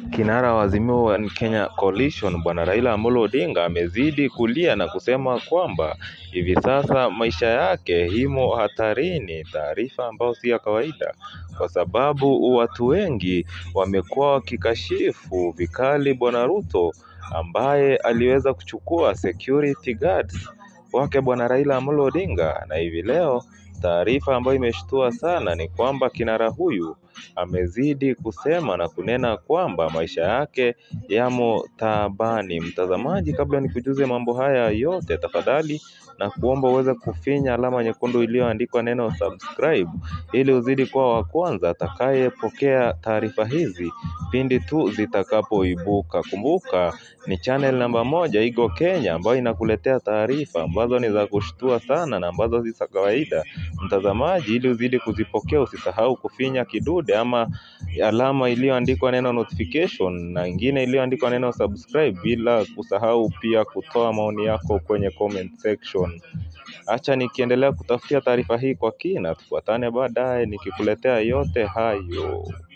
Kinara wa Azimio One Kenya Coalition Bwana Raila Amolo Odinga amezidi kulia na kusema kwamba hivi sasa maisha yake imo hatarini, taarifa ambayo si ya kawaida, kwa sababu watu wengi wamekuwa wakikashifu vikali Bwana Ruto ambaye aliweza kuchukua security guards wake Bwana Raila Amolo Odinga, na hivi leo taarifa ambayo imeshtua sana ni kwamba kinara huyu amezidi kusema na kunena kwamba maisha yake yamo taabani. Mtazamaji, kabla nikujuze mambo haya yote, tafadhali na kuomba uweze kufinya alama nyekundu iliyoandikwa neno subscribe, ili uzidi kuwa wa kwanza atakayepokea taarifa hizi pindi tu zitakapoibuka. Kumbuka ni channel namba moja Igo Kenya ambayo inakuletea taarifa ambazo ni za kushtua sana na ambazo si za kawaida. Mtazamaji, ili uzidi kuzipokea, usisahau kufinya kidude ama alama iliyoandikwa neno notification na ingine iliyoandikwa neno subscribe, bila kusahau pia kutoa maoni yako kwenye comment section. Acha nikiendelea kutafutia taarifa hii kwa kina, tufuatane baadaye nikikuletea yote hayo.